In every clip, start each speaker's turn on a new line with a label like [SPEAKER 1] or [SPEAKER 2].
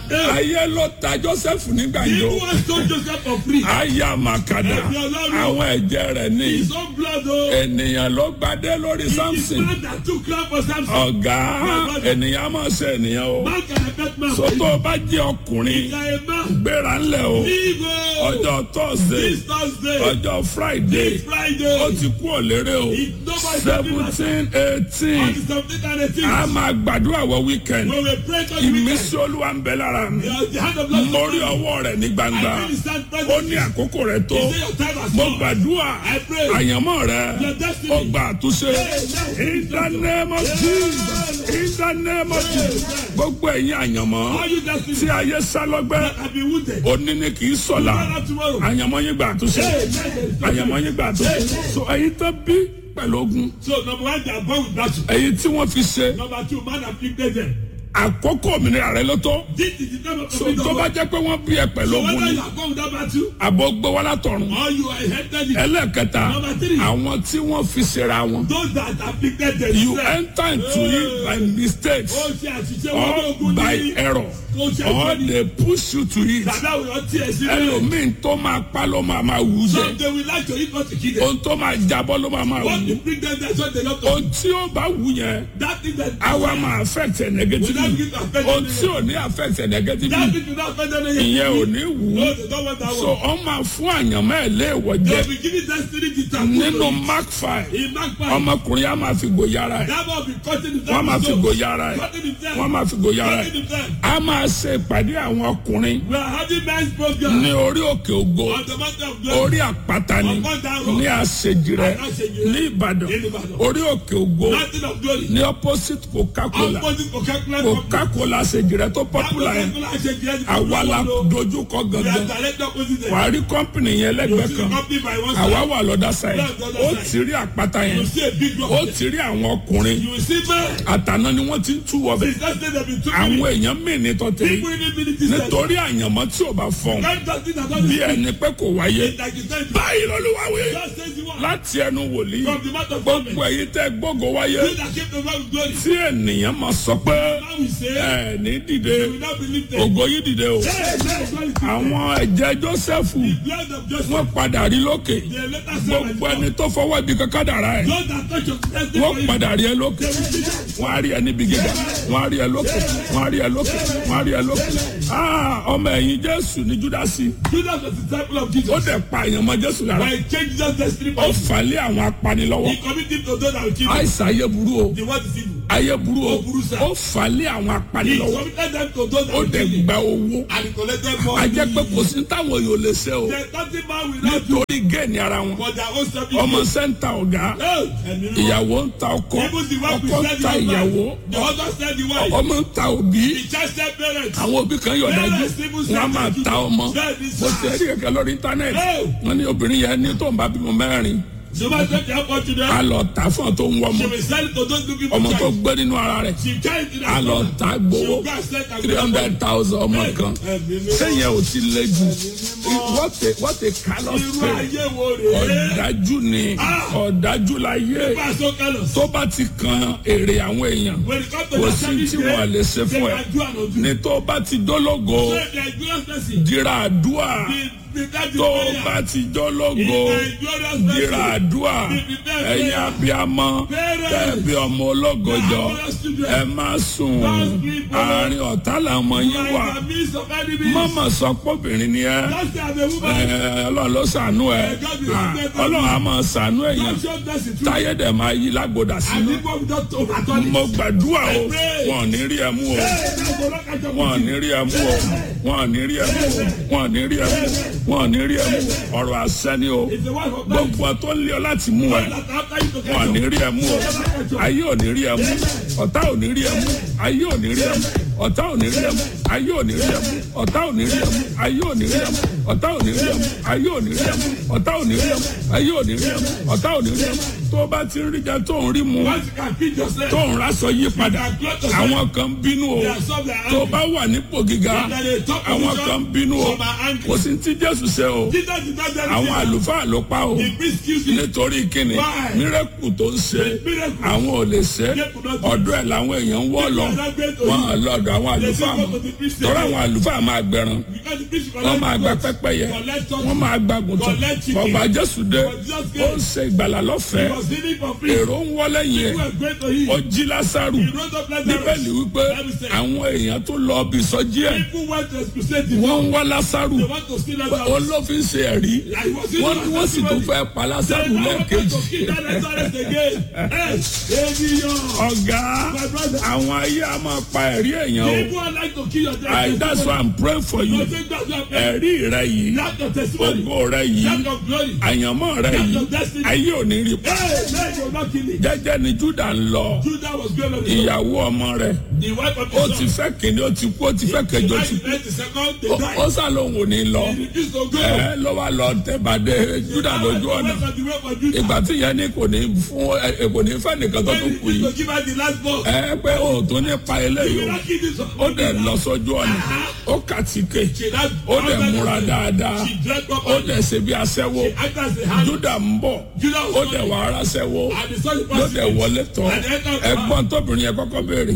[SPEAKER 1] ayé ló ta joseph ní
[SPEAKER 2] He
[SPEAKER 1] gbàǹjo
[SPEAKER 2] was told Joseph for free.
[SPEAKER 1] aya makada àwọn ẹ̀jẹ̀ rẹ̀ ní
[SPEAKER 2] His own blood, oh.
[SPEAKER 1] ènìyàn ló gbadé lórí
[SPEAKER 2] His
[SPEAKER 1] samson
[SPEAKER 2] blood that took life for Samson.
[SPEAKER 1] ọ̀gá ènìyàn máa ṣe ènìyàn o
[SPEAKER 2] Man can affect man.
[SPEAKER 1] sọ́tò bá jẹ́ ọkùnrin
[SPEAKER 2] If you are a man,
[SPEAKER 1] gbéra ńlẹ̀ o
[SPEAKER 2] leave, oh.
[SPEAKER 1] ọjọ́ thursday
[SPEAKER 2] This Thursday,
[SPEAKER 1] ọjọ́ friday
[SPEAKER 2] this
[SPEAKER 1] ó
[SPEAKER 2] Friday,
[SPEAKER 1] ti kú òlérè o
[SPEAKER 2] It's nobody
[SPEAKER 1] seventeen
[SPEAKER 2] on
[SPEAKER 1] eighteen
[SPEAKER 2] the 17th and
[SPEAKER 1] a
[SPEAKER 2] 18th,
[SPEAKER 1] máa gbàdúrà wọ weekend
[SPEAKER 2] we will pray to the weekend.
[SPEAKER 1] ìmísí olúwa ń bẹ lára mi
[SPEAKER 2] The the hand of Lord
[SPEAKER 1] mo rí ọwọ́ rẹ̀ ní gbangba
[SPEAKER 2] I feel the stand
[SPEAKER 1] ó
[SPEAKER 2] present.
[SPEAKER 1] ní àkókò rẹ̀ tó
[SPEAKER 2] Say your time has
[SPEAKER 1] mo
[SPEAKER 2] come.
[SPEAKER 1] gbàdúrà
[SPEAKER 2] I pray.
[SPEAKER 1] àyànmọ́ rẹ̀
[SPEAKER 2] Your destiny.
[SPEAKER 1] ó gba àtúnṣe in the name of Jesus in the name of Jesus gbogbo ẹ̀yin àyànmọ́
[SPEAKER 2] All you
[SPEAKER 1] tí
[SPEAKER 2] destiny
[SPEAKER 1] ayé sá lọ́gbẹ́
[SPEAKER 2] that have been wounded.
[SPEAKER 1] òní ni kì í sọ̀la
[SPEAKER 2] Tomorrow, tomorrow.
[SPEAKER 1] àyànmọ́ yín gba àtúnṣe àyànmọ́ yín gba àtúnṣe so ẹ̀yin tó bí pẹ̀lú ogun
[SPEAKER 2] So number one, they are born with battle.
[SPEAKER 1] ẹ̀yin tí wọ́n fi ṣe
[SPEAKER 2] Number two, man afflicted them.
[SPEAKER 1] àkókò òmìnira rẹ ló tó
[SPEAKER 2] This is the time of
[SPEAKER 1] so
[SPEAKER 2] freedom.
[SPEAKER 1] tó bá jẹ́ pé wọ́n bí ẹ pẹ̀lú
[SPEAKER 2] So
[SPEAKER 1] ogun
[SPEAKER 2] whether
[SPEAKER 1] ni
[SPEAKER 2] you are born with that battle
[SPEAKER 1] àbọ̀ gbé wá látọ̀run
[SPEAKER 2] or you are headed in
[SPEAKER 1] ẹlẹ́ẹ̀kẹta
[SPEAKER 2] Number three.
[SPEAKER 1] àwọn tí wọ́n fi ṣera wọn
[SPEAKER 2] those that afflicted
[SPEAKER 1] you
[SPEAKER 2] themselves.
[SPEAKER 1] enter into it by mistake
[SPEAKER 2] Ó ṣe àṣìṣe wọn ní
[SPEAKER 1] or
[SPEAKER 2] ogun
[SPEAKER 1] by
[SPEAKER 2] ní.
[SPEAKER 1] error
[SPEAKER 2] Ó ṣe
[SPEAKER 1] or
[SPEAKER 2] àṣìṣe ní.
[SPEAKER 1] they push you to it
[SPEAKER 2] Tàbí àwọn èèyàn tiẹ̀ sí bẹ́ẹ̀.
[SPEAKER 1] ẹlòmíín tó máa pa ló máa máa wù
[SPEAKER 2] So
[SPEAKER 1] jẹ
[SPEAKER 2] they will like to eat what to kill them.
[SPEAKER 1] ohun tó máa jábọ́ ló máa máa
[SPEAKER 2] What
[SPEAKER 1] wù
[SPEAKER 2] to bring them there so they not to.
[SPEAKER 1] ohun tí ó bá wù yẹn
[SPEAKER 2] That thing that.
[SPEAKER 1] àwa máa affect ẹ
[SPEAKER 2] Will not
[SPEAKER 1] negatively
[SPEAKER 2] give affect
[SPEAKER 1] ohun
[SPEAKER 2] them.
[SPEAKER 1] tí ò ní affect ẹ
[SPEAKER 2] That
[SPEAKER 1] negatively
[SPEAKER 2] thing will not affect them.
[SPEAKER 1] ìyẹn ò ní wù
[SPEAKER 2] No,
[SPEAKER 1] ú
[SPEAKER 2] they don't want that
[SPEAKER 1] so
[SPEAKER 2] one.
[SPEAKER 1] ọ máa fún àyànmọ́ ẹ̀ léèwọ̀
[SPEAKER 2] They
[SPEAKER 1] jẹ
[SPEAKER 2] will be giving destiny to
[SPEAKER 1] nínú
[SPEAKER 2] Tamu.
[SPEAKER 1] mark five
[SPEAKER 2] In Mark five,
[SPEAKER 1] ọmọkùnrin á máa fi gòyà ara ẹ̀
[SPEAKER 2] that man will be cutting himself.
[SPEAKER 1] wọ́n máa fi
[SPEAKER 2] himself.
[SPEAKER 1] gòyà ara ẹ̀
[SPEAKER 2] Cutting himself.
[SPEAKER 1] wọ́n máa fi gòyà ara
[SPEAKER 2] Cutting
[SPEAKER 1] ẹ̀
[SPEAKER 2] himself.
[SPEAKER 1] a máa ṣe ìpàdé àwọn ọkùnrin
[SPEAKER 2] We are having men's program.
[SPEAKER 1] ní orí òkè ògo
[SPEAKER 2] On the mountain of glory.
[SPEAKER 1] orí àpáta ni
[SPEAKER 2] Upon that rock.
[SPEAKER 1] ní àṣejìrẹ
[SPEAKER 2] Àṣejìrẹ.
[SPEAKER 1] ní ìbàdàn
[SPEAKER 2] In Ìbàdàn.
[SPEAKER 1] orí òkè ògo
[SPEAKER 2] Mountain of glory.
[SPEAKER 1] ní opposite coca-cola
[SPEAKER 2] Opposite Coca-Cola company.
[SPEAKER 1] coca-cola àṣejìrẹ tó
[SPEAKER 2] That
[SPEAKER 1] popular yẹn
[SPEAKER 2] Coca-Cola ṣe jẹ́
[SPEAKER 1] àwa la
[SPEAKER 2] We
[SPEAKER 1] dojúkọ
[SPEAKER 2] are
[SPEAKER 1] gangan
[SPEAKER 2] direct opposite them.
[SPEAKER 1] wàá rí kọ́mpìnì yẹn
[SPEAKER 2] You
[SPEAKER 1] lẹ́gbẹ̀ẹ́
[SPEAKER 2] see the
[SPEAKER 1] kan
[SPEAKER 2] company by one
[SPEAKER 1] àwa
[SPEAKER 2] side.
[SPEAKER 1] wà lọ́dà sáyẹn
[SPEAKER 2] That's the other
[SPEAKER 1] ó
[SPEAKER 2] side.
[SPEAKER 1] ti rí àpáta
[SPEAKER 2] You
[SPEAKER 1] yẹn
[SPEAKER 2] see a big rock.
[SPEAKER 1] ó
[SPEAKER 2] there.
[SPEAKER 1] ti rí àwọn ọkùnrin
[SPEAKER 2] You will see men.
[SPEAKER 1] àtàná ni wọ́n ti ń tú wọbẹ̀
[SPEAKER 2] Since that day they been
[SPEAKER 1] àwọn
[SPEAKER 2] talking.
[SPEAKER 1] èèyàn mìíní tó tẹ̀
[SPEAKER 2] People in the military sector.
[SPEAKER 1] nítorí àyànmọ́ tí ò bá fọ́n
[SPEAKER 2] Can't just think that
[SPEAKER 1] bí
[SPEAKER 2] all
[SPEAKER 1] ẹni pé kò wáyé
[SPEAKER 2] this like you said.
[SPEAKER 1] báyìí lọ́lúwàwé
[SPEAKER 2] Just says the one.
[SPEAKER 1] láti ẹnu wòlíì
[SPEAKER 2] From the mouth of
[SPEAKER 1] gbogbo
[SPEAKER 2] government.
[SPEAKER 1] èyí tẹ́ gbógo wáyé
[SPEAKER 2] You that came to God with glory.
[SPEAKER 1] tí ènìyàn máa sọ pé
[SPEAKER 2] Now we say.
[SPEAKER 1] ẹ ní dìde
[SPEAKER 2] You will not believe them.
[SPEAKER 1] ògo yìí dìde o
[SPEAKER 2] Hey, hey, glory to
[SPEAKER 1] àwọn ẹ̀jẹ̀ Jósẹ́fù
[SPEAKER 2] the blood of Joseph.
[SPEAKER 1] wọ́n padà rí lókè
[SPEAKER 2] The later servant.
[SPEAKER 1] gbogbo ẹni tó fọwọ́ ibi kankan dàrá ẹ̀
[SPEAKER 2] Those that touch your destiny
[SPEAKER 1] wọ́n
[SPEAKER 2] for you.
[SPEAKER 1] padà rí ẹ lókè wọ́n á rí ẹ níbi gíga wọ́n á rí ẹ lókè wọ́n á rí ẹ lókè wọ́n á rí ẹ lókè Ah, ọmọ ẹ̀yìn Jésù ní Júdásì
[SPEAKER 2] Judas was the disciple of
[SPEAKER 1] ó
[SPEAKER 2] Jesus.
[SPEAKER 1] dẹ̀ pa èèyàn mọ́ Jésù lára
[SPEAKER 2] But he changed Jesus' destiny for
[SPEAKER 1] ó
[SPEAKER 2] you.
[SPEAKER 1] fà lé àwọn apanilọ́wọ́
[SPEAKER 2] He committed to those that will kill him.
[SPEAKER 1] àìsàn ayé burú o
[SPEAKER 2] The word is evil.
[SPEAKER 1] ayé burú o
[SPEAKER 2] Ó burú sá.
[SPEAKER 1] ó fà lé àwọn
[SPEAKER 2] He
[SPEAKER 1] apanilọ́wọ́
[SPEAKER 2] committed them to those that
[SPEAKER 1] ó
[SPEAKER 2] will
[SPEAKER 1] dẹ̀
[SPEAKER 2] kill him.
[SPEAKER 1] gba owó
[SPEAKER 2] And he collected more.
[SPEAKER 1] a jẹ́ pé kò sí táwọn yóò lè ṣe o
[SPEAKER 2] There's nothing man will not do
[SPEAKER 1] nítorí géènì ara wọn
[SPEAKER 2] for their own selfish
[SPEAKER 1] ọmọ
[SPEAKER 2] gain.
[SPEAKER 1] sẹ́ńtà ọ̀gá
[SPEAKER 2] Hey, ẹ̀mí mímọ́.
[SPEAKER 1] ìyàwó ń ta ọkọ
[SPEAKER 2] Even the wife
[SPEAKER 1] ọkọ
[SPEAKER 2] will
[SPEAKER 1] ń
[SPEAKER 2] sell
[SPEAKER 1] ta
[SPEAKER 2] the
[SPEAKER 1] ìyàwó
[SPEAKER 2] husband. The husband sell the wife.
[SPEAKER 1] ọmọ ń ta òbí
[SPEAKER 2] The child sell parents.
[SPEAKER 1] àwọn òbí kan yọ̀ dájú
[SPEAKER 2] Parents even
[SPEAKER 1] wọn á
[SPEAKER 2] sell
[SPEAKER 1] máa
[SPEAKER 2] their
[SPEAKER 1] ta ọmọ
[SPEAKER 2] Bẹ́ẹ̀ ni
[SPEAKER 1] mo
[SPEAKER 2] sá.
[SPEAKER 1] ti ẹ̀rí kẹ̀kẹ́ lórí íńtánẹ́ẹ̀tì
[SPEAKER 2] Hey.
[SPEAKER 1] wọn ní obìnrin yẹn ní tó ń bá bímọ mẹ́rin
[SPEAKER 2] She will take the opportunity.
[SPEAKER 1] a lọ tà fún ọ tó ń wọ
[SPEAKER 2] She
[SPEAKER 1] ọmọ
[SPEAKER 2] will sell it to those looking for
[SPEAKER 1] ọmọ tó
[SPEAKER 2] child.
[SPEAKER 1] gbé nínú ara rẹ̀
[SPEAKER 2] She carry it in
[SPEAKER 1] a
[SPEAKER 2] her
[SPEAKER 1] lọ
[SPEAKER 2] stomach.
[SPEAKER 1] tà
[SPEAKER 2] She
[SPEAKER 1] gbowó
[SPEAKER 2] will go and sell it and
[SPEAKER 1] three hundred thousand ọmọ kan
[SPEAKER 2] Ẹ̀mí mímọ́.
[SPEAKER 1] sẹ́yìn ò ti lé jù what a what a callous
[SPEAKER 2] Irú
[SPEAKER 1] spirit
[SPEAKER 2] ayé wo rèé?
[SPEAKER 1] ọ̀dájú ni ọ̀dájú láyé
[SPEAKER 2] Bá a so callous.
[SPEAKER 1] tó bá ti kan èrè àwọn èèyàn
[SPEAKER 2] When it comes to
[SPEAKER 1] kò
[SPEAKER 2] their
[SPEAKER 1] sí
[SPEAKER 2] service
[SPEAKER 1] tí wọn lè ṣe
[SPEAKER 2] they
[SPEAKER 1] fún ẹ
[SPEAKER 2] can do and undo.
[SPEAKER 1] ní tó bá ti dólógo
[SPEAKER 2] So if they are glorious person,
[SPEAKER 1] dira àdúà
[SPEAKER 2] be- be that the
[SPEAKER 1] tó
[SPEAKER 2] prayer.
[SPEAKER 1] bá ti
[SPEAKER 2] If
[SPEAKER 1] dólógo
[SPEAKER 2] they are glorious
[SPEAKER 1] dira
[SPEAKER 2] person,
[SPEAKER 1] àdúà ẹ̀yin abiyamọ tẹ̀bi ọmọ ológojọ ẹ má sùn àárín ọ̀tá làwọn
[SPEAKER 2] you
[SPEAKER 1] yín
[SPEAKER 2] are
[SPEAKER 1] wà
[SPEAKER 2] in the midst of enemies.
[SPEAKER 1] mọ́mọ́ sọ pọ́bìnrin ni ẹ
[SPEAKER 2] Just as a woman,
[SPEAKER 1] ẹ, ọlọ́run ló ṣàánú ẹ Ah, ọlọ́run á máa ṣàánú èèyàn
[SPEAKER 2] God showed us the truth.
[SPEAKER 1] táyé dẹ̀ máa yí lágbódà
[SPEAKER 2] And
[SPEAKER 1] sínú
[SPEAKER 2] people will not overturn it.
[SPEAKER 1] mo gbàdúrà o wọn ò ní rí ẹ mú o
[SPEAKER 2] Hey, that's the rock and
[SPEAKER 1] wọn ò ní rí ẹ mú o wọn ò ní rí ẹ mú o wọn ò ní rí ẹ mú o wọn ò ní rí ẹ mú o ọ̀rọ̀ àṣẹ ni o
[SPEAKER 2] It's the wife of man
[SPEAKER 1] gbogbo ẹ tó ń lé ọ láti mú ẹ
[SPEAKER 2] that after you to
[SPEAKER 1] wọn ò
[SPEAKER 2] catch
[SPEAKER 1] ní
[SPEAKER 2] up.
[SPEAKER 1] rí ẹ mú o ayé ò ní rí ẹ mú ọ̀tá ò ní rí ẹ mú ayé ò ní rí ẹ mú ọ̀tá ò ní rí ẹ mú ayé ò ní rí ẹ mú ọ̀tá ò ní rí ẹ mú ayé ò ní rí ẹ mú ọ̀tá ò ní rí ẹ mú ayé ò ní rí ẹ mú ọ̀tá ò ní rí ẹ mú ayé ò ní rí ẹ mú ọ̀tá ò ní rí ẹ mú tó o bá ti ń rí jẹ tó ń rí mu
[SPEAKER 2] Once you can feed yourself,
[SPEAKER 1] tó ń raṣọ yí padà àwọn kan bínú o
[SPEAKER 2] they are some that are
[SPEAKER 1] tó o
[SPEAKER 2] angry.
[SPEAKER 1] bá wà nípò gíga
[SPEAKER 2] That they talk
[SPEAKER 1] àwọn
[SPEAKER 2] position,
[SPEAKER 1] kan bínú o
[SPEAKER 2] some are angry.
[SPEAKER 1] kò sí tí Jésù ṣe o
[SPEAKER 2] Jesus did not tell
[SPEAKER 1] àwọn
[SPEAKER 2] you
[SPEAKER 1] àlùfáà ló pa o
[SPEAKER 2] the priest kills you.
[SPEAKER 1] nítorí kíni
[SPEAKER 2] Why?
[SPEAKER 1] mírẹ́kù tó ń ṣe
[SPEAKER 2] Miracle.
[SPEAKER 1] àwọn ò lè ṣe
[SPEAKER 2] They could not do
[SPEAKER 1] ọ̀dọ̀ ọ̀dọ̀ ẹ̀ làwọn èèyàn ń wọ́ lọ wọn lọ́dọ̀ àwọn àlùfáà mọ́ tọ́ra àwọn àlùfáà máa gbẹran
[SPEAKER 2] Because the priest
[SPEAKER 1] wọ́n máa gba pẹ́pẹ́yẹ wọ́n máa gba gùntàn ọba jésù dé ó ń ṣe ìgbàlà lọ́fẹ̀ẹ́
[SPEAKER 2] was healing for free.
[SPEAKER 1] èrò ń wọlé yẹn
[SPEAKER 2] People were great to him.
[SPEAKER 1] ó jí lásàrù
[SPEAKER 2] He rose up Lazarus.
[SPEAKER 1] bíbélì wípé àwọn èèyàn tó lọ bí sọjí ẹ̀
[SPEAKER 2] People went to expulsate him.
[SPEAKER 1] wọ́n ń wá lásàrù
[SPEAKER 2] They want to steal Lazarus.
[SPEAKER 1] olófin ṣe ẹ̀rí
[SPEAKER 2] He was
[SPEAKER 1] wọ́n ní wọ́n sì tún fẹ́ pa lásàrù lẹ́ẹ̀kejì ọ̀gá àwọn ayé a máa pa ẹ̀rí èèyàn o I that's why I'm praying for you ẹ̀rí rẹ yìí ògo rẹ yìí àyànmọ́ rẹ yìí ayé ò ní rí pa jẹ́jẹ́ ni Júdà ń lọ ìyàwó ọmọ rẹ̀ ó ti fẹ́ kìnìún ó ti kú ó ti fẹ́ kẹjọ ti kú Ó- ó sá lóun ò ní lọ ẹ ló wá lọ tẹ̀bàdé Júdà lójú ọ̀nà ìgbà tí ìyẹn ní kò ní fún ẹ kò ní fẹ́ nìkan tó tún kù yìí ẹ pé o tó ní pa eléyìí o ó dẹ̀ lọ sójú ọ̀nà ó kàtíkè ó dẹ̀ múra dáadáa ó dẹ̀ ṣe bí aṣẹ́wó Júdà ń bọ̀ ó dẹ̀ wà ara ṣẹ́wó ló dẹ̀ wọlé tán ẹ̀gbọ́n tóbìnrin yẹn kọ́kọ́ béèrè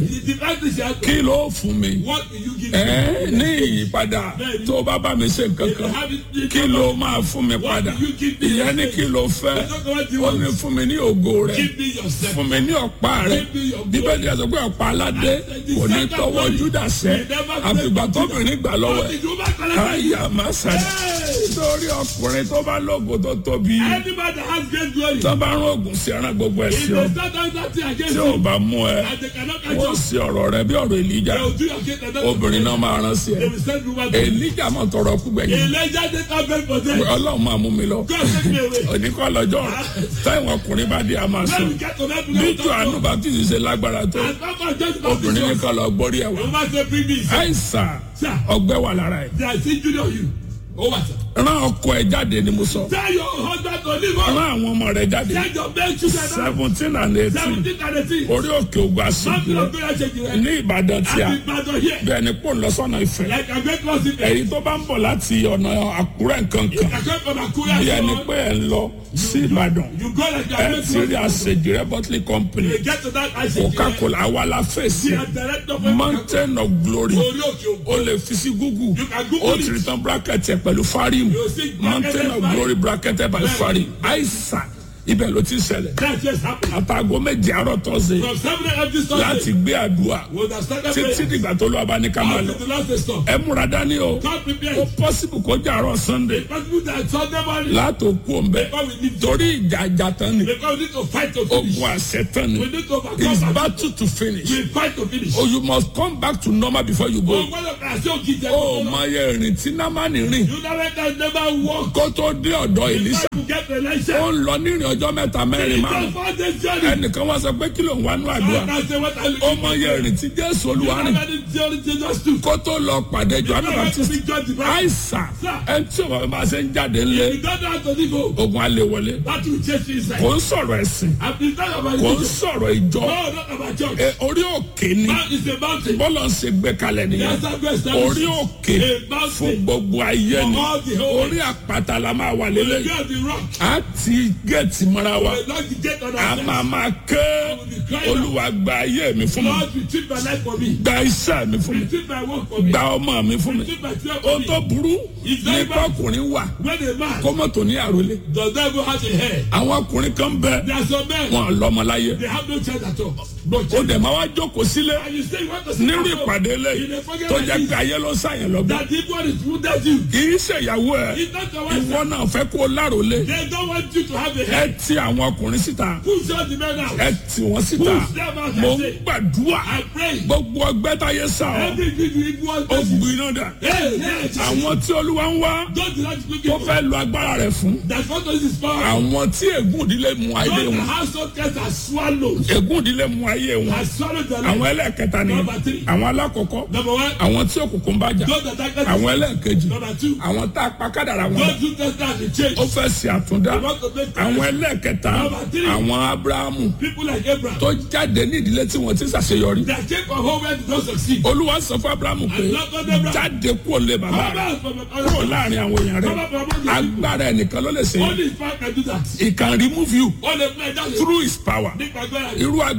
[SPEAKER 1] kí ló fún mi
[SPEAKER 2] What will you give
[SPEAKER 1] ẹ ní ìyípadà tó bá bá mi ṣe nǹkan kan kí ló máa fún mi padà ìyẹn ní kí ló fẹ́ ó ní fún mi ní ògo rẹ
[SPEAKER 2] Give me yourself.
[SPEAKER 1] fún mi ní ọ̀pá rẹ bíbélì ẹ̀ sọ pé ọ̀pá aládé kò ní tọwọ́ Júdà sẹ́ àfìgbà tóbìnrin gbà lọ́wọ́ ẹ̀ àyà máa sàdé lórí ọkùnrin tó bá lógo tó tóbi
[SPEAKER 2] Anybody that has great glory,
[SPEAKER 1] tó bá rán oògùn sí ẹran gbogbo ẹ̀
[SPEAKER 2] if
[SPEAKER 1] sí
[SPEAKER 2] they
[SPEAKER 1] ọ
[SPEAKER 2] start doing that thing against
[SPEAKER 1] tí ò
[SPEAKER 2] you,
[SPEAKER 1] bá mú ẹ
[SPEAKER 2] and they cannot catch
[SPEAKER 1] wọ́n
[SPEAKER 2] you,
[SPEAKER 1] sì ọ̀rọ̀ rẹ bí ọ̀rọ̀ Èlíjà
[SPEAKER 2] they will do your case and then
[SPEAKER 1] obìnrin náà máa rán sí ẹ
[SPEAKER 2] they will send you back.
[SPEAKER 1] Èlíjà máa tọrọ kú gbẹ̀yìn
[SPEAKER 2] Elijah take out them for them.
[SPEAKER 1] Ọlọ́run máa mú mi lọ
[SPEAKER 2] God take me away.
[SPEAKER 1] oníkọ́ lọ́jọ́ táwọn ọkùnrin bá dé a máa sùn
[SPEAKER 2] When we get to that
[SPEAKER 1] bí
[SPEAKER 2] place,
[SPEAKER 1] Jòhánù Báptísì ṣe lágbára tó
[SPEAKER 2] and Papa just
[SPEAKER 1] obìnrin nìkan lọ gbórí ẹ̀wà
[SPEAKER 2] You must say bring me. sir.
[SPEAKER 1] àìsàn
[SPEAKER 2] Sir,
[SPEAKER 1] ọgbẹ́ wà lára ẹ̀
[SPEAKER 2] they are still junior you. Oh, what? sir?
[SPEAKER 1] rán ọkọ ẹ̀ jáde ni mo sọ
[SPEAKER 2] Tell your husband to leave us.
[SPEAKER 1] rán àwọn ọmọ rẹ̀ jáde
[SPEAKER 2] Tell your men children.
[SPEAKER 1] seventeen and eighteen
[SPEAKER 2] Seventeen and eighteen.
[SPEAKER 1] orí òkè ògbà
[SPEAKER 2] Something
[SPEAKER 1] síbi
[SPEAKER 2] of prayer change your head.
[SPEAKER 1] ní Ìbàdàn tí a
[SPEAKER 2] I've been bad on here.
[SPEAKER 1] bẹ́ẹ̀ ni pò ń lọ sọ́nà Ifẹ̀
[SPEAKER 2] Like a great loss in there.
[SPEAKER 1] èyí tó bá ń bọ̀ láti ọ̀nà Àkúrẹ́ nǹkan kan
[SPEAKER 2] I come from Akura.
[SPEAKER 1] bí ẹni
[SPEAKER 2] so
[SPEAKER 1] pé ẹ̀ ń lọ sí Ìbàdàn
[SPEAKER 2] You go like a
[SPEAKER 1] ẹ
[SPEAKER 2] great
[SPEAKER 1] ti rí
[SPEAKER 2] loss.
[SPEAKER 1] àṣejì rẹ bọ́tìlì company
[SPEAKER 2] You get to that ice. You
[SPEAKER 1] Coca-Cola àwa la fèsì
[SPEAKER 2] are director for
[SPEAKER 1] mountain of glory
[SPEAKER 2] Orí òkè òkú.
[SPEAKER 1] o lè fi sí google
[SPEAKER 2] You can Google
[SPEAKER 1] o
[SPEAKER 2] it.
[SPEAKER 1] ti rí tán bracket ẹ pẹ̀lú farim
[SPEAKER 2] You see
[SPEAKER 1] mountain of
[SPEAKER 2] bracketed
[SPEAKER 1] glory bracketed by farim àìsàn ibẹ̀ ló ti ṣẹlẹ̀
[SPEAKER 2] That just happened.
[SPEAKER 1] àtàgọ́ méje àárọ̀ tọ́sẹ̀
[SPEAKER 2] From seven a.m. this
[SPEAKER 1] láti
[SPEAKER 2] Sunday.
[SPEAKER 1] gbé àdúrà
[SPEAKER 2] We have started
[SPEAKER 1] títí
[SPEAKER 2] praying.
[SPEAKER 1] dìgbà tó lọ́ọ́ bá ní ká máa lọ
[SPEAKER 2] Until the last day stop.
[SPEAKER 1] ẹ múra dání o
[SPEAKER 2] God
[SPEAKER 1] ó
[SPEAKER 2] prepared.
[SPEAKER 1] possible kó jẹ́ àárọ̀ sunday
[SPEAKER 2] Possible that Sunday morning.
[SPEAKER 1] látò kú òǹbẹ
[SPEAKER 2] Because we need to.
[SPEAKER 1] torí ìjà ìjà tán ni
[SPEAKER 2] Because we need to fight to finish.
[SPEAKER 1] ogun àṣẹ tán ni
[SPEAKER 2] We need to
[SPEAKER 1] it's
[SPEAKER 2] overcome.
[SPEAKER 1] battle to finish
[SPEAKER 2] We fight to finish.
[SPEAKER 1] oh you must come back to normal before you go.
[SPEAKER 2] Oh, gbọ́dọ̀ kà sí òkìtì
[SPEAKER 1] ó
[SPEAKER 2] ẹ̀kọ́.
[SPEAKER 1] máa yẹ ìrìn tí námánì rìn
[SPEAKER 2] You never can never walk.
[SPEAKER 1] kó tó dé ọ̀dọ̀ Èlíṣà
[SPEAKER 2] You get the
[SPEAKER 1] ó
[SPEAKER 2] license.
[SPEAKER 1] ń lọ nírìn ọjọ́ mẹ́ta mẹ́rin márùn
[SPEAKER 2] Just for this journey.
[SPEAKER 1] ẹnìkan wá sọ pé kí ló ń wá nú àdúrà
[SPEAKER 2] I can say what I
[SPEAKER 1] ó máa yẹ ìrìn tí Jésù Olúwa rìn
[SPEAKER 2] Never did journey Jesus do.
[SPEAKER 1] kó tó lọ pàdé Jòhánù
[SPEAKER 2] Never
[SPEAKER 1] Baptist
[SPEAKER 2] be judged by.
[SPEAKER 1] àìsàn ẹni tí òun bá ṣe ń jáde ńlẹ̀
[SPEAKER 2] You don't know how to live. oh.
[SPEAKER 1] ogun alẹ́ wọlé
[SPEAKER 2] That will change you inside.
[SPEAKER 1] kò ń sọ̀rọ̀ ẹ̀sìn
[SPEAKER 2] I've been talking about
[SPEAKER 1] kò ń
[SPEAKER 2] it.
[SPEAKER 1] sọ̀rọ̀ ìjọ
[SPEAKER 2] No, not about church.
[SPEAKER 1] Ẹ, orí òkè ni
[SPEAKER 2] Man is a mountain.
[SPEAKER 1] bọ́lá ń ṣe gbé kalẹ̀ nìyẹn
[SPEAKER 2] That's how God established
[SPEAKER 1] orí
[SPEAKER 2] it.
[SPEAKER 1] òkè
[SPEAKER 2] A
[SPEAKER 1] fún
[SPEAKER 2] mountain.
[SPEAKER 1] gbogbo ayé ni
[SPEAKER 2] For all the whole
[SPEAKER 1] orí àpáta la máa wà
[SPEAKER 2] The
[SPEAKER 1] lélẹ̀
[SPEAKER 2] girl, the rock.
[SPEAKER 1] a ti gẹ̀ẹ́tì mọ́ra wa
[SPEAKER 2] The Lord, the gate on
[SPEAKER 1] a
[SPEAKER 2] our
[SPEAKER 1] máa máa ké olúwa gba ayé mi fún mi
[SPEAKER 2] Lord, retrieve my life for me.
[SPEAKER 1] gba iṣẹ́ mi fún mi
[SPEAKER 2] Retrieve my work for me.
[SPEAKER 1] gba ọmọ mi fún mi
[SPEAKER 2] Retrieve my children for
[SPEAKER 1] ohun
[SPEAKER 2] me.
[SPEAKER 1] tó burú ní kọkùnrin wà
[SPEAKER 2] When a man
[SPEAKER 1] kọ́mọ̀tò ní àròlé
[SPEAKER 2] does not even have a hair,
[SPEAKER 1] àwọn ọkùnrin kan bẹ
[SPEAKER 2] there are some men,
[SPEAKER 1] wọn lọ́mọ láyé
[SPEAKER 2] they have no chance at all. No
[SPEAKER 1] ó
[SPEAKER 2] chance.
[SPEAKER 1] dẹ̀ máa wá jókòó sílé
[SPEAKER 2] And you say you want to sit
[SPEAKER 1] nínú
[SPEAKER 2] down,
[SPEAKER 1] ìpàdé lẹ́yìn tó jẹ́ pé ayé ló sàyẹn lọ́gbọ́n
[SPEAKER 2] that the one is wounded you.
[SPEAKER 1] kì í ṣèyàwó ẹ
[SPEAKER 2] It's not your wife.
[SPEAKER 1] ìwọ náà fẹ́ kó o láròlé
[SPEAKER 2] They don't want you to have a
[SPEAKER 1] ẹ
[SPEAKER 2] hair.
[SPEAKER 1] ti àwọn ọkùnrin síta
[SPEAKER 2] Push out the men out.
[SPEAKER 1] ẹ tì wọ́n síta
[SPEAKER 2] Push them out.
[SPEAKER 1] mo
[SPEAKER 2] I
[SPEAKER 1] ń
[SPEAKER 2] say,
[SPEAKER 1] gbàdúrà
[SPEAKER 2] I pray.
[SPEAKER 1] gbogbo ọgbẹ́ táyé sá ọ
[SPEAKER 2] Every good you equal
[SPEAKER 1] ó gbiná dà
[SPEAKER 2] Hey, hey,
[SPEAKER 1] àwọn tí olúwa ń wá
[SPEAKER 2] don't do that to
[SPEAKER 1] tó
[SPEAKER 2] people.
[SPEAKER 1] fẹ́ lo agbára rẹ̀ fún
[SPEAKER 2] That what is his power.
[SPEAKER 1] àwọn tí ègún ìdílé mu ayé
[SPEAKER 2] God, the
[SPEAKER 1] wọn
[SPEAKER 2] household cats are swallowed.
[SPEAKER 1] ègún ìdílé mu ayé wọn
[SPEAKER 2] Has swallowed their
[SPEAKER 1] àwọn
[SPEAKER 2] life.
[SPEAKER 1] ẹlẹ́ẹ̀kẹta ni
[SPEAKER 2] Number three.
[SPEAKER 1] àwọn alákọ̀ọ́kọ́
[SPEAKER 2] Number one,
[SPEAKER 1] àwọn tí òkùnkùn bá jà
[SPEAKER 2] those that darkness
[SPEAKER 1] àwọn ẹlẹ́ẹ̀kejì
[SPEAKER 2] Number two,
[SPEAKER 1] àwọn tá a pa kádàrà wọn
[SPEAKER 2] those who test that the change.
[SPEAKER 1] ó fẹ́ ṣe àtúndá
[SPEAKER 2] They want to make
[SPEAKER 1] àwọn ẹlẹ́ẹ̀kẹta
[SPEAKER 2] Number three.
[SPEAKER 1] àwọn abrahamu
[SPEAKER 2] people like Abraham.
[SPEAKER 1] tó jáde ní ìdílé tí wọ́n ti ṣàṣeyọrí
[SPEAKER 2] That came from home where they don't succeed.
[SPEAKER 1] olúwa sọ fún abrahamu pé
[SPEAKER 2] And Lord God Abraham.
[SPEAKER 1] jáde kúrò lé bàbá
[SPEAKER 2] Come
[SPEAKER 1] rẹ
[SPEAKER 2] out from the
[SPEAKER 1] kúrò láàrin àwọn èèyàn rẹ
[SPEAKER 2] Come out from among the
[SPEAKER 1] agbára ẹnìkan ló lè ṣe
[SPEAKER 2] Only his power can do that.
[SPEAKER 1] he can remove you
[SPEAKER 2] Only play that.
[SPEAKER 1] through his power
[SPEAKER 2] Nípa agbára yìí.
[SPEAKER 1] irú agbára tó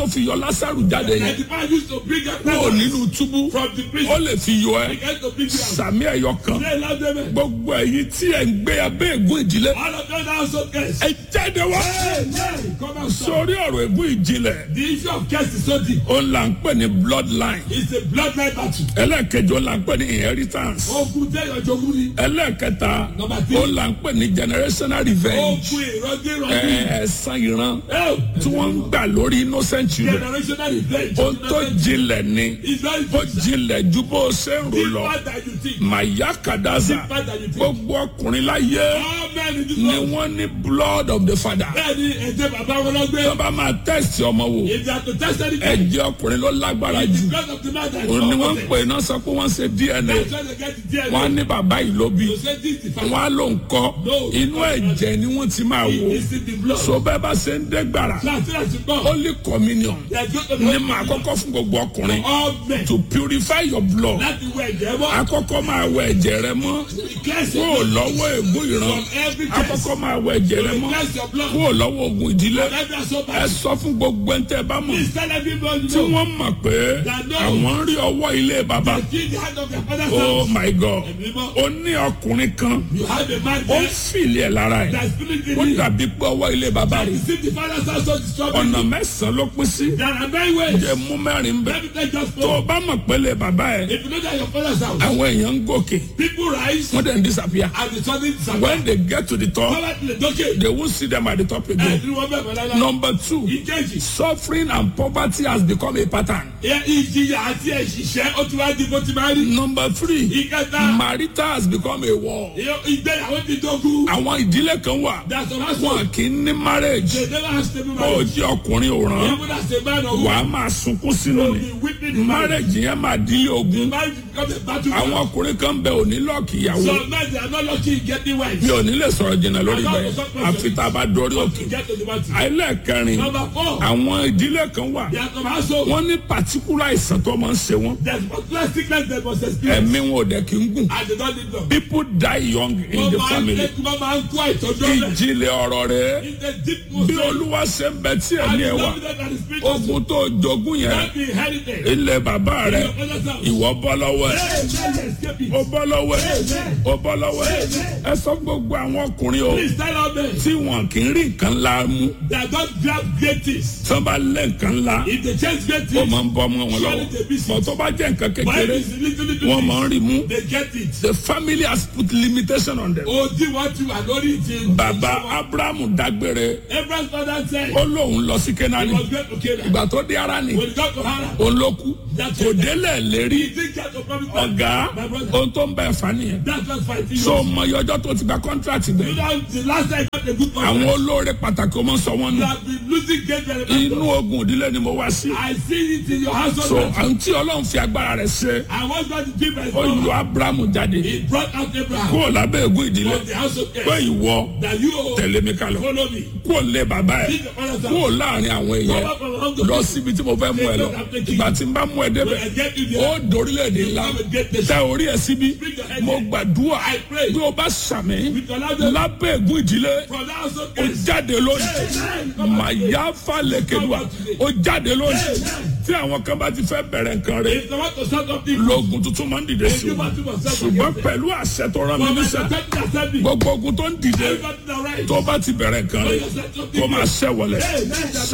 [SPEAKER 1] tó fi yọ lásàrù jáde
[SPEAKER 2] And
[SPEAKER 1] yẹn
[SPEAKER 2] the man used to bring up
[SPEAKER 1] kúrò nínú túbú
[SPEAKER 2] from the
[SPEAKER 1] ó
[SPEAKER 2] prison.
[SPEAKER 1] lè fi yọ ẹ
[SPEAKER 2] He came to bring you out.
[SPEAKER 1] sàmì ẹ̀yọ kan
[SPEAKER 2] Say loud amen.
[SPEAKER 1] gbogbo ẹ̀yin tí ẹ̀ ń gbé abẹ́ ègún ìdílé
[SPEAKER 2] All of them now so curse.
[SPEAKER 1] ẹ jáde wá
[SPEAKER 2] Amen. Come out. son.
[SPEAKER 1] sórí ọ̀rọ̀ ègún ìjìnlẹ̀
[SPEAKER 2] The issue of curse is so deep.
[SPEAKER 1] ó là ń pè ní bloodline
[SPEAKER 2] It's a bloodline battle.
[SPEAKER 1] ẹlẹ́ẹ̀kejì ó là ń pè ní inheritance
[SPEAKER 2] Ogun tẹ́ ìyànjogún ni.
[SPEAKER 1] ẹlẹ́ẹ̀kẹta
[SPEAKER 2] Number three.
[SPEAKER 1] ó là ń pè ní generational revenge
[SPEAKER 2] Ogun ìrọ́dé ìrọ́dé.
[SPEAKER 1] ẹ̀ẹ́sán ìran
[SPEAKER 2] Oh,
[SPEAKER 1] tí wọ́n ń gbà lórí innocent children
[SPEAKER 2] generational revenge.
[SPEAKER 1] ó tó jinlẹ̀ ni
[SPEAKER 2] It's very
[SPEAKER 1] ó jinlẹ̀ ju bó o ṣe ń rò lọ
[SPEAKER 2] deeper than you think.
[SPEAKER 1] màyà kàdáza
[SPEAKER 2] Deeper than you think.
[SPEAKER 1] gbogbo ọkùnrin láyé
[SPEAKER 2] All men in this
[SPEAKER 1] ni
[SPEAKER 2] world.
[SPEAKER 1] wọ́n ní blood of the father
[SPEAKER 2] Bẹ́ẹ̀ni ẹ̀jẹ̀ bàbá wọn lọ gbé.
[SPEAKER 1] tó bá máa test ọmọ wò
[SPEAKER 2] If they are to test anything,
[SPEAKER 1] ẹ̀jẹ̀ ọkùnrin ló lágbára
[SPEAKER 2] it's
[SPEAKER 1] jù
[SPEAKER 2] because of the man that is
[SPEAKER 1] òun ni wọ́n ń
[SPEAKER 2] competent.
[SPEAKER 1] pè náà sọ pé wọ́n ṣe dna
[SPEAKER 2] That's why they get the DNA.
[SPEAKER 1] wọ́n á ní bàbá yìí ló bí
[SPEAKER 2] You say this is the
[SPEAKER 1] wọ́n á ló ń kọ́ inú ẹ̀jẹ̀ ni wọ́n ti máa wò
[SPEAKER 2] It's in the blood.
[SPEAKER 1] so bẹ́ẹ̀ bá ṣe ń dẹ́gbàrà
[SPEAKER 2] So as soon as you come,
[SPEAKER 1] holy communion
[SPEAKER 2] they are going to
[SPEAKER 1] ní máa kọ́kọ́ fún gbogbo ọkùnrin
[SPEAKER 2] all men.
[SPEAKER 1] to purify your blood
[SPEAKER 2] Láti wọ ẹ̀jẹ̀ mọ́.
[SPEAKER 1] akọ́kọ́ máa wẹ ẹ̀jẹ̀ rẹ mọ́
[SPEAKER 2] Cleanse
[SPEAKER 1] kúrò
[SPEAKER 2] your blood
[SPEAKER 1] lọ́wọ́ ègún ìran
[SPEAKER 2] from every curse.
[SPEAKER 1] akọ́kọ́ máa wẹ ẹ̀jẹ̀ rẹ mọ́
[SPEAKER 2] Cleanse your blood
[SPEAKER 1] kúrò lọ́wọ́ ogun ìdílé
[SPEAKER 2] from every assault.
[SPEAKER 1] ẹ sọ fún gbogbo ẹni tẹ́ ẹ bá mọ̀
[SPEAKER 2] Please tell everybody
[SPEAKER 1] tí
[SPEAKER 2] know
[SPEAKER 1] wọ́n mọ̀ pé àwọn ń rí ọwọ́ ilé bàbá
[SPEAKER 2] that in the hand of your father's
[SPEAKER 1] oh
[SPEAKER 2] house.
[SPEAKER 1] my god
[SPEAKER 2] Ẹ̀mí mọ́.
[SPEAKER 1] ó ní ọkùnrin kan
[SPEAKER 2] You have a man
[SPEAKER 1] ó ń
[SPEAKER 2] there
[SPEAKER 1] fìlì ẹ̀ lára ẹ̀
[SPEAKER 2] that spirit in
[SPEAKER 1] ó
[SPEAKER 2] you.
[SPEAKER 1] dàbí pé ọwọ́ ilé bàbá
[SPEAKER 2] That
[SPEAKER 1] rẹ̀
[SPEAKER 2] is if the father's house so disturbing
[SPEAKER 1] ọ̀nà
[SPEAKER 2] you.
[SPEAKER 1] mẹ́sàn-án ló pín sí
[SPEAKER 2] There are nine ways.
[SPEAKER 1] jẹ́ mú mẹ́rin bẹ́ẹ̀
[SPEAKER 2] Let me take just
[SPEAKER 1] tó o
[SPEAKER 2] four.
[SPEAKER 1] bá mọ̀ pé ilé bàbá ẹ̀
[SPEAKER 2] If you know that your father's house,
[SPEAKER 1] àwọn èèyàn ń gòkè
[SPEAKER 2] people rise
[SPEAKER 1] wọ́n dẹ̀ ń disappear
[SPEAKER 2] and the sudden disappear.
[SPEAKER 1] when they get to the top
[SPEAKER 2] Power to the donkey.
[SPEAKER 1] they won't see them at the top again.
[SPEAKER 2] Ẹ̀dùn wọn bẹ̀rẹ̀ lọ́la.
[SPEAKER 1] number two
[SPEAKER 2] Ìkejì.
[SPEAKER 1] suffering and poverty has become a pattern.
[SPEAKER 2] Ẹ- Ìjìyà àti ẹ̀ṣìṣẹ́ ó ti wá di bó ti máa rí.
[SPEAKER 1] number three
[SPEAKER 2] Ìkẹta.
[SPEAKER 1] marital has become a war.
[SPEAKER 2] ìyó- Ìgbéyàwó ti dógún.
[SPEAKER 1] àwọn ìdílé kan wà
[SPEAKER 2] That's the last
[SPEAKER 1] wọn
[SPEAKER 2] one.
[SPEAKER 1] kì í ní marriage
[SPEAKER 2] They never have stable
[SPEAKER 1] ó
[SPEAKER 2] marriage.
[SPEAKER 1] jẹ́ ọkùnrin òràn
[SPEAKER 2] Even as a man or
[SPEAKER 1] wà á
[SPEAKER 2] woman,
[SPEAKER 1] máa sunkún sínú
[SPEAKER 2] you will
[SPEAKER 1] ni
[SPEAKER 2] be weeping in marriage.
[SPEAKER 1] marriage yẹn máa dílé ogun
[SPEAKER 2] Marriage becomes a battle.
[SPEAKER 1] àwọn ọkùnrin kan bẹ òní lọ́ọ̀kì ìyàwó
[SPEAKER 2] Some men they are not lucky in getting wives.
[SPEAKER 1] mi ò ní lè sọ̀rọ̀ jìnnà lórí bẹ́ẹ̀ àfi tá a bá dorí òkè
[SPEAKER 2] To get to the battle.
[SPEAKER 1] ẹlẹ́ẹ̀kẹrin
[SPEAKER 2] Number four.
[SPEAKER 1] àwọn ìdílé kan wà
[SPEAKER 2] They are some household.
[SPEAKER 1] wọ́n ní particular àìsàn tó máa ń ṣe wọ́n
[SPEAKER 2] There's particular sickness they must experience.
[SPEAKER 1] ẹ̀mí wọn ò dẹ̀ kí ń gùn
[SPEAKER 2] And they don't need them.
[SPEAKER 1] people die young in the
[SPEAKER 2] Wọ́n máa ń
[SPEAKER 1] family
[SPEAKER 2] lé wọ́n máa ń kó àìtọ́jú ọ̀lẹ́.
[SPEAKER 1] ìjìnlẹ̀ ọ̀rọ̀ rẹ̀
[SPEAKER 2] In the deep
[SPEAKER 1] bí
[SPEAKER 2] most
[SPEAKER 1] olúwa ṣe ń bẹ tí
[SPEAKER 2] and
[SPEAKER 1] ẹ̀mí
[SPEAKER 2] the
[SPEAKER 1] ẹ̀ wà
[SPEAKER 2] confidence and the spirit of
[SPEAKER 1] ogun tó jogún yẹn
[SPEAKER 2] that be inherited.
[SPEAKER 1] ilẹ̀ bàbá rẹ̀
[SPEAKER 2] Your father's house.
[SPEAKER 1] ìwọ bọ́ lọ́wọ́ ẹ̀
[SPEAKER 2] Hey, man, escape it.
[SPEAKER 1] ó bọ́ lọ́wọ́ ẹ̀ ó bọ́ lọ́wọ́ ẹ̀ ẹ sọ gbogbo àwọn ọkùnrin o
[SPEAKER 2] Please tell all men
[SPEAKER 1] tí wọn kì í rí nǹkan ńlá mú
[SPEAKER 2] that don't grab great things.
[SPEAKER 1] tí wọn bá lé nǹkan ńlá
[SPEAKER 2] If they chase great
[SPEAKER 1] ó
[SPEAKER 2] things,
[SPEAKER 1] máa ń bọ́ ọmọ wọn lọ́wọ́ bọ̀ tó bá jẹ́ nǹkan
[SPEAKER 2] why
[SPEAKER 1] kékeré
[SPEAKER 2] is it little little
[SPEAKER 1] wọ́n máa ń rí mú
[SPEAKER 2] things? They get it.
[SPEAKER 1] the family has put limitation on them.
[SPEAKER 2] O di wọ́n ti wà lórí ti.
[SPEAKER 1] bàbá abrahamu dágbére
[SPEAKER 2] Abraham's father said
[SPEAKER 1] ó lóun lọ sí
[SPEAKER 2] he
[SPEAKER 1] kenani
[SPEAKER 2] was going to Canaan.
[SPEAKER 1] ìgbà tó dé ara ni
[SPEAKER 2] When he got to Haran,
[SPEAKER 1] òun ló kú kò délẹ̀ lérí
[SPEAKER 2] he didn't get to promise land.
[SPEAKER 1] ọ̀gá
[SPEAKER 2] My brother,
[SPEAKER 1] ohun tó ń bẹ̀ fà nìyẹn
[SPEAKER 2] that's what's fighting
[SPEAKER 1] so
[SPEAKER 2] you.
[SPEAKER 1] mọ iye ọjọ́ tó ti gba contract
[SPEAKER 2] You
[SPEAKER 1] gbẹ
[SPEAKER 2] know, the last time I got a good
[SPEAKER 1] àwọn
[SPEAKER 2] contract,
[SPEAKER 1] olóore pàtàkì ọmọ sọ wọn
[SPEAKER 2] you
[SPEAKER 1] nù
[SPEAKER 2] have been losing great very
[SPEAKER 1] inú
[SPEAKER 2] much.
[SPEAKER 1] ogun ìdílé ni mo wá sí
[SPEAKER 2] I see it in your household.
[SPEAKER 1] so
[SPEAKER 2] now.
[SPEAKER 1] àwọn tí ọlọ́run fi agbára rẹ̀ ṣe
[SPEAKER 2] I was going to give my
[SPEAKER 1] ó yọ
[SPEAKER 2] son.
[SPEAKER 1] abrahamu jáde
[SPEAKER 2] He brought out Abraham
[SPEAKER 1] kúrò lábẹ́ ègún ìdílé
[SPEAKER 2] from the house of
[SPEAKER 1] pé
[SPEAKER 2] Cain.
[SPEAKER 1] ìwọ
[SPEAKER 2] That you
[SPEAKER 1] tẹ̀lé mi kalọ̀
[SPEAKER 2] follow me.
[SPEAKER 1] kúrò lé bàbá ẹ̀
[SPEAKER 2] Leave the father's house.
[SPEAKER 1] kúrò láàrin àwọn èèyàn
[SPEAKER 2] Come out from among the
[SPEAKER 1] lọ
[SPEAKER 2] people.
[SPEAKER 1] síbi tí mo fẹ́ mú ẹ lọ ìgbà tí n bá mú ẹ débẹ̀
[SPEAKER 2] When I get you
[SPEAKER 1] ó
[SPEAKER 2] there,
[SPEAKER 1] dorílẹ̀-èdè ńlá tẹ orí ẹ síbí mo gbàdúrà
[SPEAKER 2] I pray.
[SPEAKER 1] bí o bá sàmì
[SPEAKER 2] with your loudest
[SPEAKER 1] lábẹ́ ègún ìdílé
[SPEAKER 2] from the house of
[SPEAKER 1] ó
[SPEAKER 2] Cain.
[SPEAKER 1] jáde lónìí màyà falẹ̀kẹ̀dùà ó jáde lónìí tí àwọn kan bá ti fẹ́ bẹ̀rẹ̀ nǹkan rẹ̀
[SPEAKER 2] If the want to start up the
[SPEAKER 1] lóògùn tuntun máa ń dìde sí wọn ṣùgbọ́n pẹ̀lú àṣẹ tó rán mi
[SPEAKER 2] from my
[SPEAKER 1] níṣẹ́
[SPEAKER 2] second assembly,
[SPEAKER 1] gbogbo ogun tó ń dìde
[SPEAKER 2] everybody the right.
[SPEAKER 1] tó bá ti bẹ̀rẹ̀ nǹkan rẹ̀ kó máa ṣẹ́ wọlé